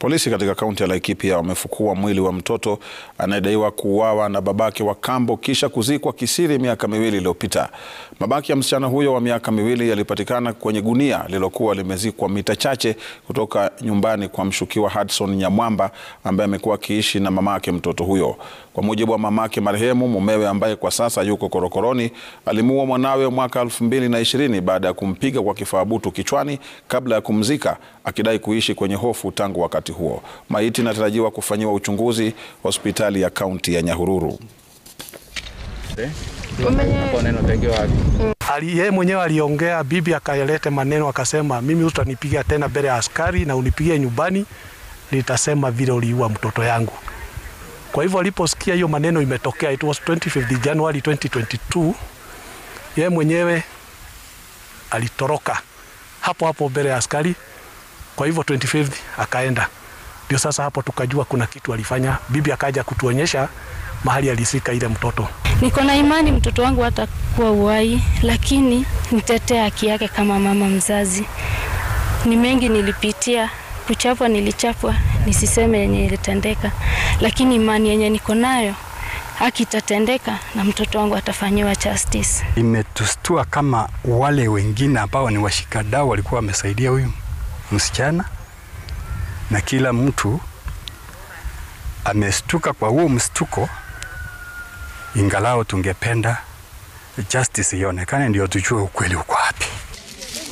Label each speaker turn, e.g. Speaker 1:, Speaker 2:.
Speaker 1: Polisi katika kaunti ya Laikipia wamefukua mwili wa mtoto anayedaiwa kuuawa na babake wa kambo kisha kuzikwa kisiri miaka miwili iliyopita. Mabaki ya msichana huyo wa miaka miwili yalipatikana kwenye gunia lililokuwa limezikwa mita chache kutoka nyumbani kwa mshukiwa Hudson Nyamwamba ambaye amekuwa akiishi na mamake mtoto huyo. Kwa mujibu wa mamake marehemu, mumewe ambaye kwa sasa yuko korokoroni alimuua mwanawe mwaka 2020 baada ya kumpiga kwa kifaa butu kichwani kabla ya kumzika, akidai kuishi kwenye hofu tangu wakati huo. Maiti inatarajiwa kufanyiwa uchunguzi hospitali ya kaunti ya Nyahururu.
Speaker 2: Ali yeye mwenyewe aliongea, bibi akayalete maneno akasema, mimi utanipiga tena mbele ya askari na unipigie nyumbani, nitasema vile uliua mtoto yangu. Kwa hivyo aliposikia hiyo maneno imetokea, it was 25 January 2022, yeye mwenyewe alitoroka hapo hapo mbele ya askari. Kwa hivyo 25 akaenda, ndio sasa hapo tukajua kuna kitu alifanya. Bibi akaja kutuonyesha mahali alisika ile mtoto.
Speaker 3: Niko na imani mtoto wangu hatakuwa uhai, lakini nitetea haki yake kama mama mzazi. Ni mengi nilipitia, kuchapwa nilichapwa, nisiseme yenye ilitendeka, lakini imani yenye niko nayo haki itatendeka na mtoto wangu atafanyiwa justice.
Speaker 4: Imetustua kama wale wengine ambao ni washikadau walikuwa wamesaidia huyu msichana, na kila mtu amestuka kwa huo mstuko, ingalao tungependa justice ionekane, ndio tujue ukweli uko